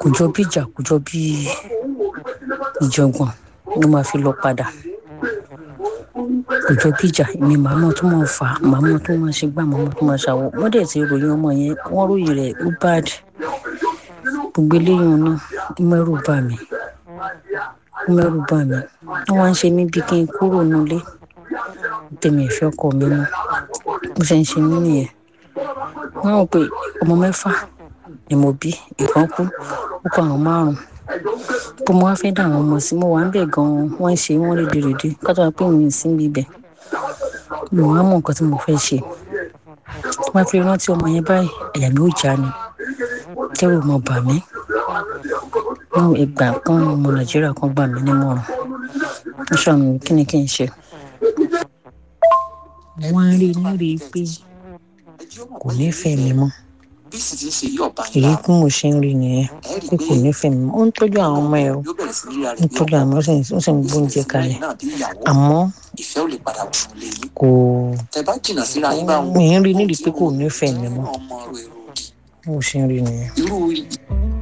kò jọ bí ìjà kò jọ bí ìjọ̀gbọ̀n ló máa fi lọ padà kò jọ bí ìjà èmi màmá tó máa fà á màmá tó máa ṣe gbà màmá tó máa ṣàwọ wọ́n dẹ̀ ti ròyìn ọmọ yẹn wọ́n ròyìn rẹ̀ ó bad gbogbo eléyìí náà ó mẹ́rù bà mí ó mẹ́rù bà mí wọ́n wá ń ṣe mí bí kí n kúrò nílé tèmi ìfẹ́ ọkọ mi mú bó ṣe ń ṣe mí nìyẹn wọ́n rò pé ọmọ mẹ́fà ni mo bí ìkan kú ó kọ àwọn márùn bó mo wá fẹ́ dà àwọn ọmọ sí mo wà ń bẹ̀ gan-an wọ́n ń ṣe wọ́n rédèrèdè kátó wá pé mi ì sí ibẹ̀ mi ò wá mọ nǹkan tí mo fẹ́ ṣe tí wọ́n fi rántí ọmọ yẹn báyìí ẹ̀yà mi ò já ni kẹ́rù mọ̀ bà mí ní ìgbà kan ọmọ nàìjíríà kan gbà mí nímọ̀ràn wọ́n ṣàmì kí ni kí n ṣe wọ́n rí nírí pé kò nífẹ̀ẹ́ mi mọ́ bí sì ti ń ṣe yí ọba èyí ńlá tí mo ṣe ń rí nìyẹn pé kò nífẹ̀ẹ́ mi mọ́ ó ń tọ́jú àwọn ọmọ ẹ̀ o yóò bẹ̀rẹ̀ sí ríra ó rẹ̀ ń tọ́jú àwọn ọmọ ẹ̀ ó sì ń- ó sì ń gbóúnjẹ kalẹ̀ náà bí ìyàwó àmọ́ ìfẹ́ ò lè padà wọ̀ ọ́ lé yín kò tẹ bá jìnnà síra yín báwọn mi ń rí nírí pé kò nífẹ̀ẹ́ mi mọ́ ọmọ rẹ̀ rò bó ṣe ń rí nìyẹn. irú